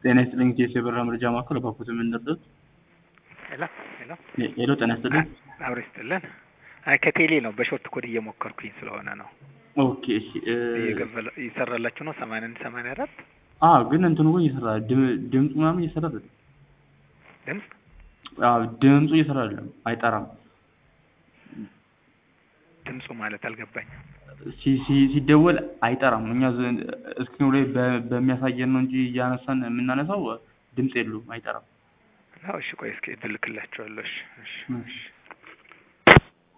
ጤና ይስጥልኝ ኢትዮ የበረራ መረጃ ማዕከል ባኮት የምንደርሱት ሄሎ ሄሎ ሄሎ ጤና ይስጥልኝ አብሮ ይስጥልን። አይ ከቴሌ ነው በሾርት ኮድ እየሞከርኩኝ ስለሆነ ነው። ኦኬ እሺ እ እየገበለ ይሰራላችሁ ነው ሰማንያ አንድ ሰማንያ አራት አ ግን እንትኑ ግን እየሰራ ድም- ድምፁ ምናምን እየሰራ አይደለም። ድምፅ አዎ ድምፁ እየሰራ አይደለም፣ አይጠራም። ድምፁ ማለት አልገባኝም። ሲ- ሲ- ሲደወል አይጠራም። እኛ ዘ- እስክሪኑ ላይ በ- በሚያሳየን ነው እንጂ እያነሳን የምናነሳው ድምፅ የለውም፣ አይጠራም። ነው እሺ፣ ቆይ እስኪ እልክላችኋለሁ። እሺ እሺ እሺ